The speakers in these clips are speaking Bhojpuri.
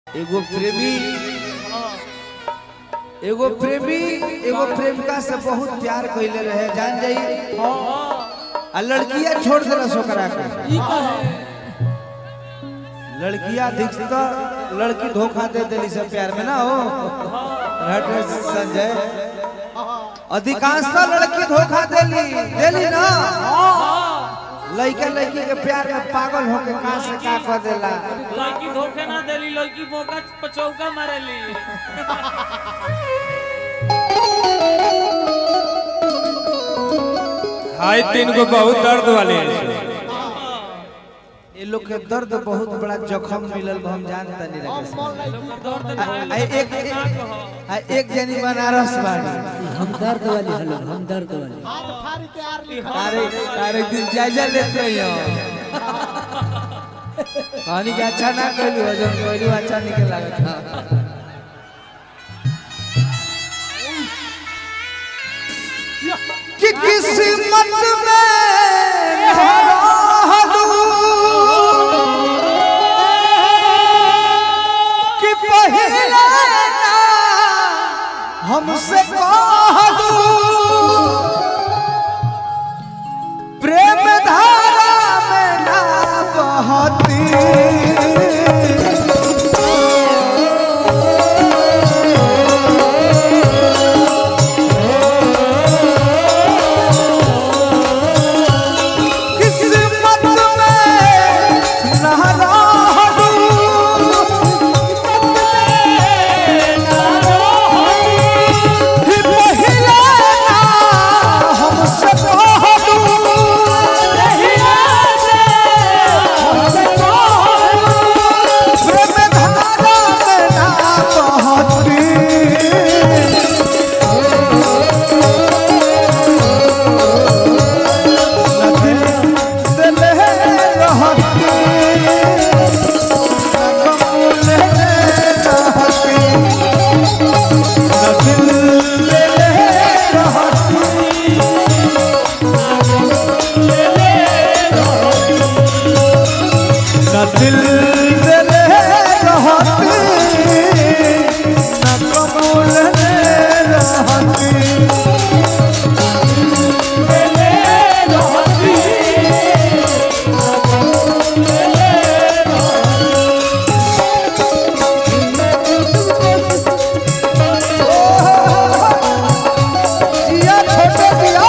एगो प्रेमी एगो प्रेमी एगो प्रेमिका से बहुत प्यार कइले रहे जान जाई आ लड़किया छोड़ देलस ओकरा के लड़किया अधिकतर लड़की धोखा दे देली से प्यार में ना हो हट संजय अधिकांशतः लड़की धोखा देली देली ना लड़का लड़की के प्यार में पागल होके कहां से का कर देला लड़की धोखे ना देली लड़की मौका पचौका मारेली हाय तीन गो बहुत दर्द वाले ये लोग के दर्द बहुत बड़ा जखम मिलल बा, हम जानता नहीं रखे दर्द आ एक एक आ एक जनी बनारस बाड़ी हम दर्द वाली हलो हम दर्द वाली तारे तारे दिन जायजा लेते रहियो कहानी के अच्छा ना कहलू हो जब कहलू अच्छा निकल लागत था कि किस्मत में कि पहले ना हमसे कहलू प्रेम धारा में ना बहती किस्मत में ना रहलू ही पहिले ना हमसे कहलू प्रेम धारा में ना बहती दिल रहती कमल रहती दिल रहती न दिल दिल रहती न कबूल रहती जिया छोटे जिया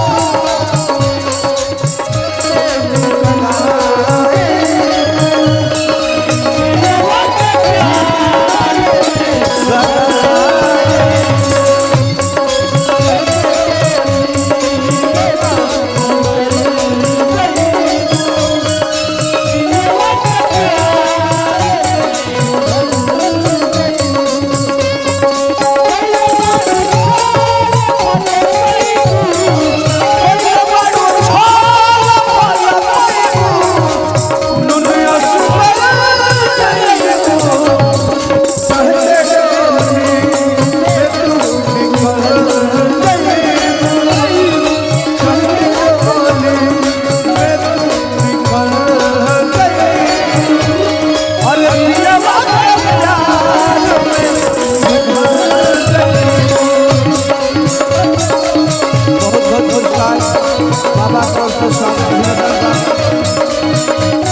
बहुत बहुत पुरस्कार बाबा को उसको स्वागत अभिनंदन बा।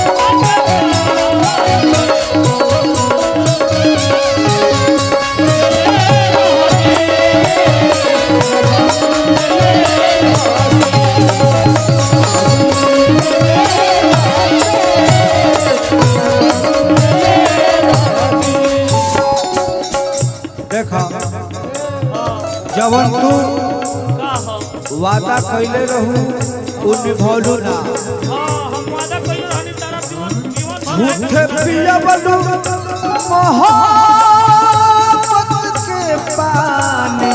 देखा जवन तू का हो वादा कैले रहू उ निभौलू ना हाँ हम वादा कइले रहनी तारा जीवन जीवन भर झूठे पिया बनू मोहब्बत के पानी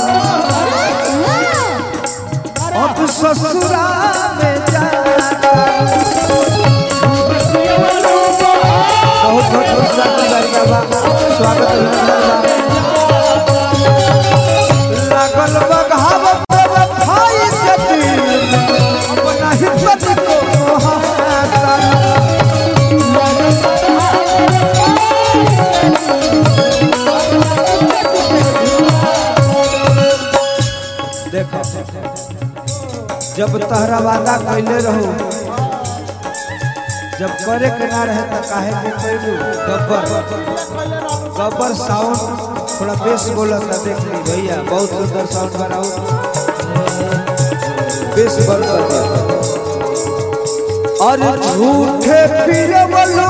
अब ससुरा में जाकर बहुत बहुत पुरस्कार दिलाई बाबा स्वागत अभिनंदन बा। लागल बघाव भाई के दिल अपना हिम्मत को हाथ जब तहरा वादा कैले रहो जब करे के ना रहे तो काहे के कैलू गब्बर गब्बर साउंड थोड़ा बेस बोला था देख ली भैया बहुत सुंदर साउंड बनाओ बेस बंद कर दिया और झूठे पीरे बोलो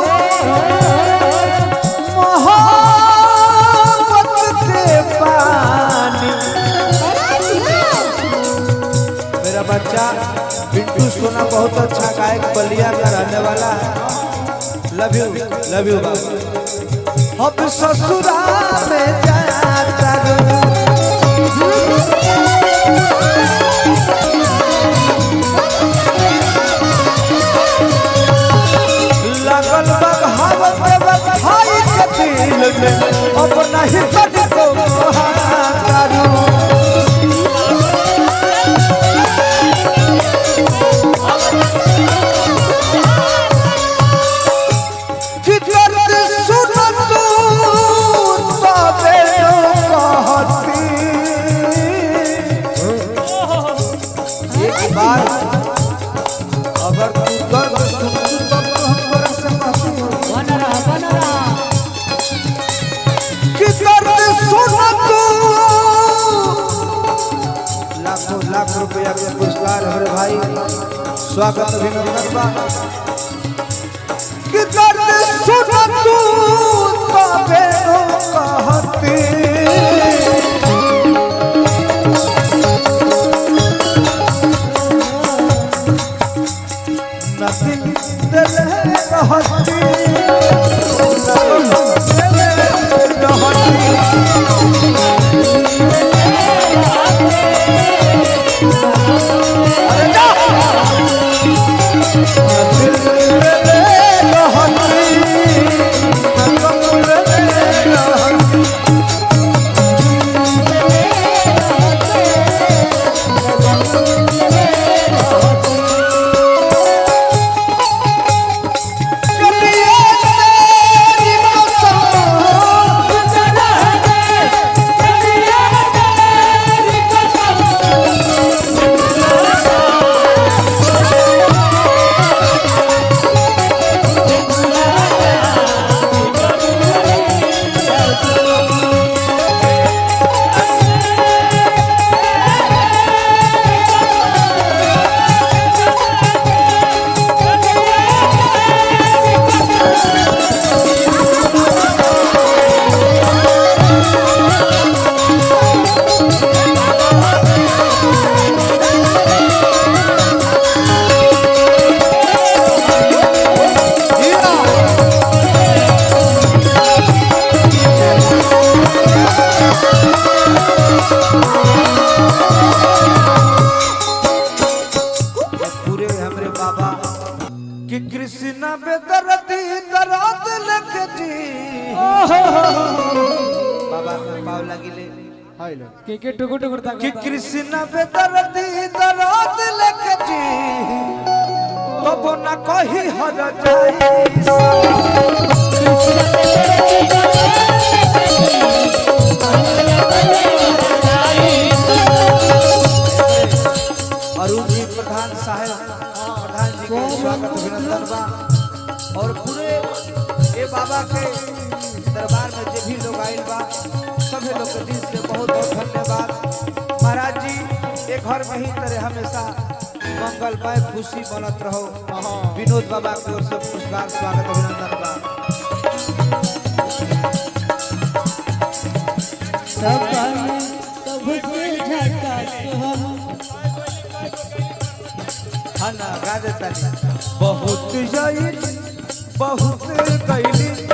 मोहब्बत के पानी मेरा बच्चा बिट्टू सोना बहुत अच्छा गायक बलिया का रहने वाला है लव यू लव यू अब ससुराल में जाता रू। लगल बघावत बघाई के दिल में अब नहीं तनिको करू कि दर्द सुन तू तबे कहती एक बार अगर तू दर्द सुन तू तब तो हम तोरा से कहती हो बन रहा बन रहा कि दर्द सुन तू लाखों लाख रुपया के पुरस्कार हमारे भाई स्वागत अभिनंदन बा कि दर्द सुन तू तबे कहती नदिन दिल रहती रहती पूरे हमरे बाबा कि कृष्ण बेदरती दरात लख जी बाबा के पाव लगिले के के टुकु टुकु तक कि कृष्ण बेदरती दरात लख जी तब न कही हर जाई अरुण जी प्रधान साहब प्रधान जी के स्वागत अभिनंदन बा और पूरे ये बाबा के दरबार में जो भी लोग आइल बा सभी लोग के दिल से बहुत बहुत धन्यवाद महाराज जी ये घर में ही तरह हमेशा मंगलमय खुशी बनत रहो विनोद बाबा की ओर से पुरस्कार स्वागत अभिनंदन बा सब सबसे झकास हम हाँ ना गा देता बहुत जाई बहुत कैली